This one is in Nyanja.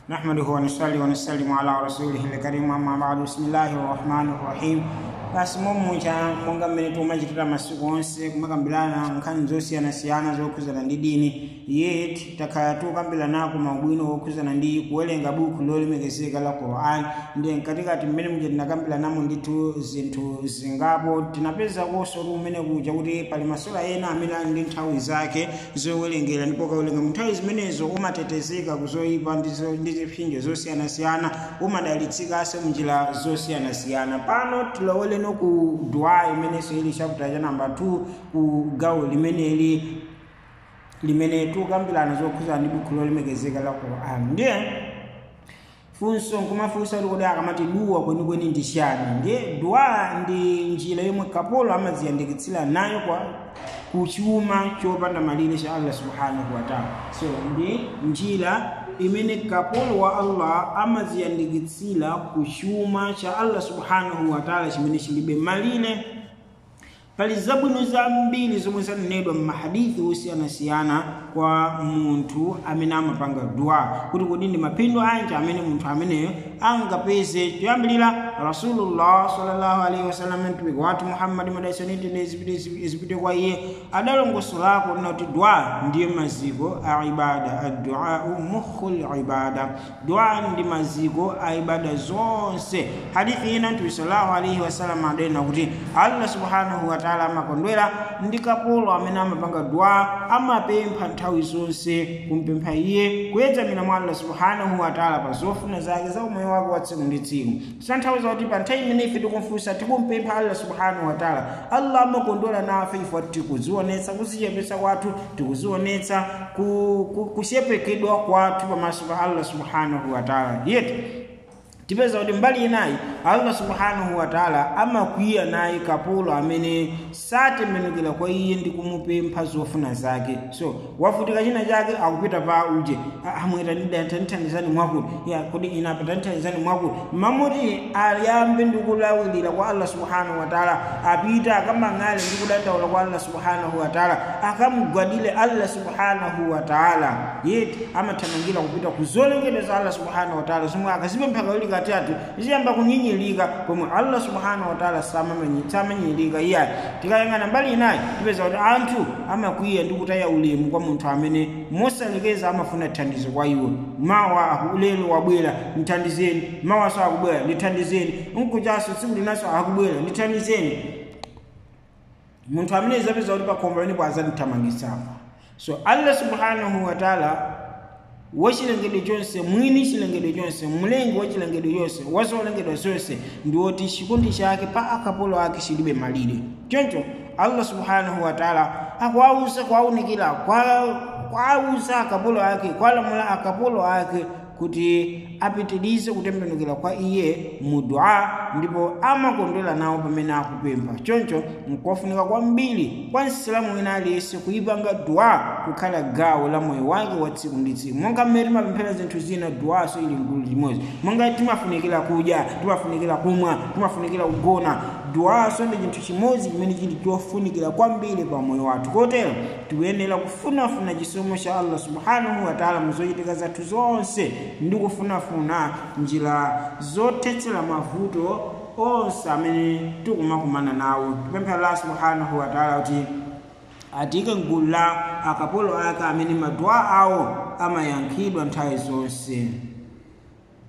نحمده ونصلي ونسلم على رسوله الكريم أما بعد بسم الله الرحمن الرحيم basi mommucha monga mmene timachitira masiku onse kumakambirana nkhani zosiyanasiyana zokhuzana ndi dini yet takhala tikukambirana ku maubwino okhuzana ndi kuwerenga buku lolemekezeka la quran ndiye mkatikati mmene muja tinakambiranamo ndithu zinthu zingapo tinapezakonso kumene kuja kuti pali masura ena amene ali ndi nthawi zake zowerengera ndipo ukawerenga mu nthawi zimenezo umatetezeka kuzoyipa ndizo- ndi zipsinjo zosiyanasiyana umadalitsikanso munjira zosiyanasiyana pano tiloweleno ku dua imenenso ili chapter cha namba 2 ku gawo limeneli limene tikukambirana zokhuzana ndi buku lolemekezeka la quran ndiye funso nkumafunsa kuti kodi akamati duwa kwenikweni ndi chani ndiye duwa ndi njira yomwe kapolo amadziyandikitsira nayo kwa kuchuma chopanda malire cha allah subhanahu wataala so ndi njira imene kapolo wa allah amadziyandikitsira kuchuma cha allah subhanahu wataala chimene chilibe malire pali zabwino zambiri zomwe zanenedwa m'mahadithi osiyanasiyana kwa munthu amene amapanga dua kuti kodi ndi maphindu anji amene munthu ameneyo angapeze choyambirira rasulullah sallallahu alaihi wasallam mtumiki wathu muhammadi madaisanitene izipite kwa iye adalongosolako kuna kuti dua ndiye maziko a ibada adduau mukhul ibada dua ndi maziko a ibada zonse hadithi ina mtume sallallahu alaihi wasallam adanena kuti allah subhanahu wa ta'ala amakondwera ndi kapolo amene amapanga dua amapempha nthawi zonse kumpempha iye kuyedzamira mwa allah subhanahu wa ta'ala pa zofuna zake za umoyo wake wa tsiku ndi tsiku zitanthauza kuti pa nthawi imene ife tikumfunsa tikumpempha allah subhanahu wa ta'ala allah amakondwera nafe ifo tikuzionetsa kuzichepetsa kwathu tikuzionetsa ku- ku- kuchepekedwa kwathu pamaso pa allah subhanahu wa ta'ala yetu tipeza kuti mbali inayi allah subhanahu wa taala amakwiya naye kapolo amene satembenukira kwa iye ndi kumupempha zofuna zake so wavutika china chake akupita pa uje amwera tanithandizani mwakuti ya kodi inapa tanithandizani mwakuti mamuti ayambe ndi kulawirira kwa allah subhanahu wa taala apita akamang'ale ndi kudandaula kwa allah subhanahu wa taala akamugwadire allah subhanahu wa taala yeti amathamangira kupita ku zolengedwa za allah subhanahu wa taala zomwe akazipempha kawiri katatu ziyamba kunyinyirika pomwe allah subhanahu wa taala samamanyi- samanyinyirika iyayi tikayang'ana mbali inayi tipeza kuti anthu amakwiya ndi kutaya ulemu kwa munthu amene mosalekeza amafuna thandizo kwa iwo mawa lero wabwera ndithandizeni mawaso akubwera ndithandizeni nkuchaso tsiku linaso akubwera ndithandizeni munthu amene zapeza kuti pakhombo pamenepo azandithamangisapa so allah subhanahu wa taala wachilengedwe chonse mwini chilengedwe chonse mlengi wa chilengedwe chonse wazolengedwa zonse ndi woti chikondi chake pa akapolo ake chilibe malire choncho allah subhanahu wa taala akuwauza kuwaunikira kwauza akapolo ake kwalamula akapolo ake kuti apitirize kutembenukira kwa iye mu dua ndipo amakondwera nawo pamene akupempha choncho nkofunika kwambiri kwa msilamu wina aliyense kuyipanga dua kukhala gawo la moyo wake wa tsiku ndi tsiku monga mmene timapemphera zinthu zina duwaso ili mgulu limodzi monga timafunikira kudya timafunikira kumwa timafunikira kugona duwaso ndi chinthu chimodzi chimene chili chofunikira kwambiri pa moyo wathu kotero tikuyenera kufunafuna chisomo cha allah subhanahu wa taala muzochitika zathu zonse ndi kufunafuna njira zothetsera mavuto onse amene tikumakumana nawo tipempha allah subhanahu wa taala kuti atike mgulu la akapolo ake amene maduwa awo amayankhidwa nthawi zonse